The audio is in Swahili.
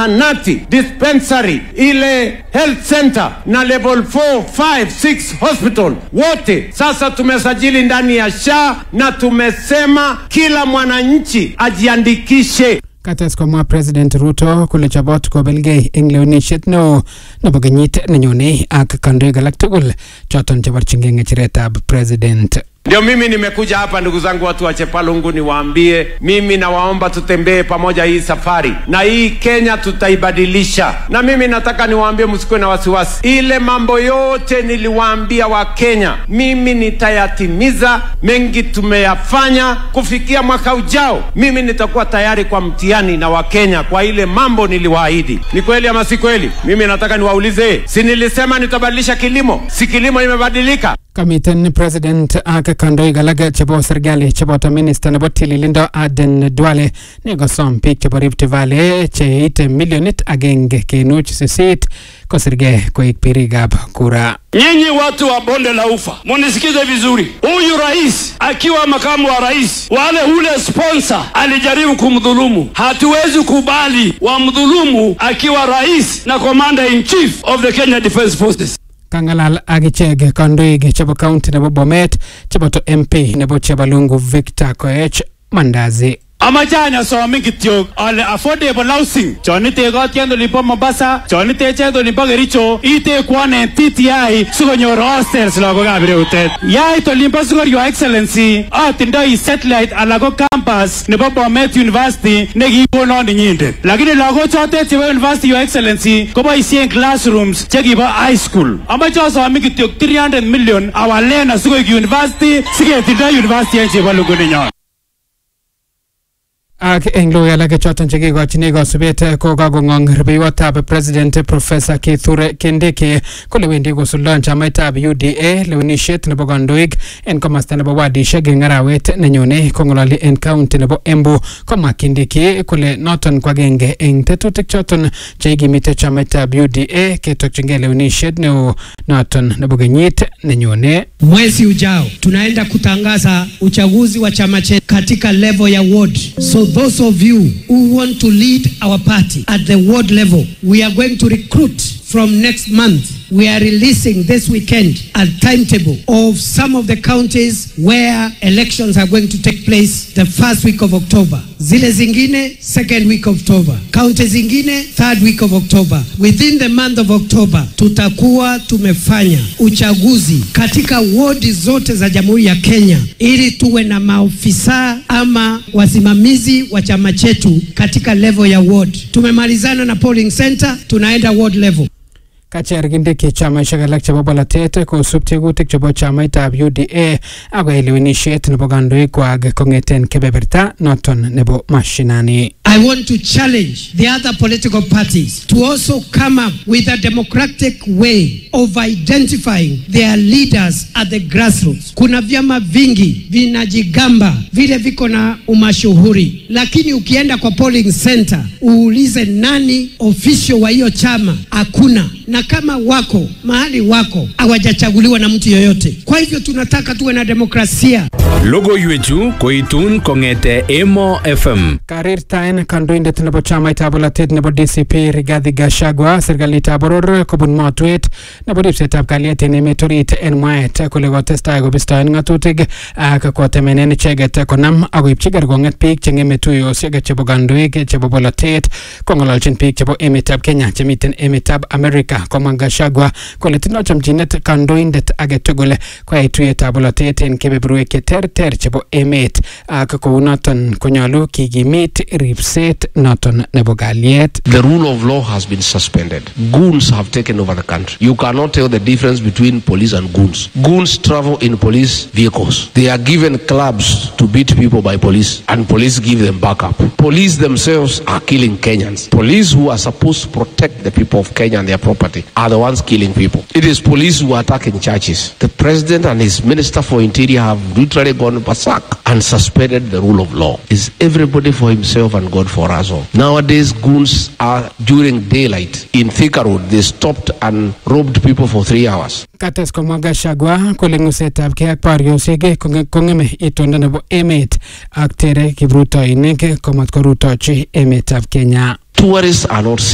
zahanati, dispensary, ile health center na level 4, 5, 6 hospital wote sasa tumesajili ndani ya SHA na tumesema kila mwananchi ajiandikishe. Kates komwa President Ruto kole chobot kobelgei eng lewenisiet neo nebo kenyit nenyone ak kandoik alak tugul choton cheborchingei ng'echeretab president. Ndio mimi nimekuja hapa, ndugu zangu, watu wa Chepalungu, niwaambie mimi nawaomba tutembee pamoja hii safari, na hii Kenya tutaibadilisha. Na mimi nataka niwaambie, msikuwe na wasiwasi, ile mambo yote niliwaambia Wakenya mimi nitayatimiza. Mengi tumeyafanya. Kufikia mwaka ujao, mimi nitakuwa tayari kwa mtihani na Wakenya kwa ile mambo niliwaahidi. Ni kweli ama si kweli? Mimi nataka niwaulize, si nilisema nitabadilisha kilimo? Si kilimo imebadilika? Kamiten president ak kandoik alak chebo serikali cheboto minista nebo tililindo Aden Duale nekosom biik chebo Rift Valley cheite milionit agenge kenuch sisit kosirgei koik birikab kura. Nyinyi watu wa bonde la ufa, munisikize vizuri. Huyu rais akiwa makamu wa rais, wale ule sponsor alijaribu kumdhulumu. Hatuwezi kubali wamdhulumu akiwa rais na commander in chief of the Kenya Defence Forces. Kangalal ak ichek kandoik chebo county nebo Bomet cheboto MP nebo Chebalungu Victor Koech Mandazi. amache anyasomin kityok ale affordable housing chon itekotien olimpo Mombasa chon itechet olimpo Kericho itekwan en TTI sikonyor hostels lagokab ireutet yait olimpo Sigor Your Excellency atindoi satellite ala ko campus nebo Bomet University nekikonon inyindet lakini lagochotet chebo University Your Excellency koboisien classrooms chekibo high school amache asomin kityok 300 million awalen asikoik university siketindoi university en Chepalungu ninyon Ak eng logoiwek alak choton chekikochini kosubet ko kakong'ong rubeiwotab president professor Kithure Kindiki kole wendi kosuldon chamaitab UDA lewenisiet nebo kandoik en komasta nebo wadishek eng arawet nenyone kong'ololi en county nebo Embu komwa Kindiki kole noton ko agenge eng tetutik choton cheikimite chamaitab UDA ketokchingei lewenisiet neo noton nebo kenyit nenyone. Mwezi ujao tunaenda kutangaza uchaguzi wa chama chetu katika level ya ward. So those of you who want to lead our party at the ward level, we are going to recruit from next month. We are releasing this weekend a timetable of some of the counties where elections are going to take place the first week of October. Zile zingine second week of October. County zingine third week of October. Within the month of October tutakuwa tumefanya uchaguzi katika wodi zote za Jamhuri ya Kenya ili tuwe na maofisa ama wasimamizi wa chama chetu katika level ya ward. Tumemalizana na polling center, tunaenda ward level. Kacher Kindiki chamaisiek alak chebo bolotet kosub tegutik chebo chamaitab UDA akoyai lewenisiet nebo kandoikwak kong'eten kebeberta noton nebo mashinani. I want to challenge the other political parties to also come up with a democratic way of identifying their leaders at the grassroots. Kuna vyama vingi vinajigamba vile viko na umashuhuri, lakini ukienda kwa polling center uulize nani official wa hiyo chama, hakuna. Na kama wako mahali wako hawajachaguliwa na mtu yoyote. Kwa hivyo tunataka tuwe na demokrasia. Logoiwechu koitun kong'ete Emo FM. Karirtaen kandoindet nebo chamaitab bolotet nebo DCP Rigathi Gachagua serikalitab boror kobun motwet nebo ripsetab kalyet en emet orit en mwaet kole kotestai kobistoen ng'atutik ak kotemenen icheket konam ak koipchi kerkong'et biik cheng'eme tuyosiek chebo kandoik chebo bolotet kong'ololchin biik chebo emetab Kenya chemiten emetab America komwa Gachagua kole tindoi chomchinet kandoindet age tugul koyai tuyetab bolotet en kebeberwek cheterter chebo emet ak kounoton konyolu kikimit ripset noton nebo kalyet. The rule of law has been suspended. Goons have taken over the country. You cannot tell the difference between police and goons. Goons travel in police vehicles. They are given clubs to beat people by police, and police give them backup. Police themselves are killing Kenyans. Police who are supposed to protect the people of Kenya and their property are the ones killing people. It is police who are attacking churches. The president and his minister for interior have literally gone berserk and suspended the rule of law. Is everybody for himself and God for us all? Nowadays, goons are during daylight in Thika Road. They stopped and robbed people for three hours. Kates komwa Gachagua kole ng'usetabgei ak boriosiek konge- kong'eme itondo nebo emet ak tere kiprutoinik komat korutochi emetab Kenya. Tourists are not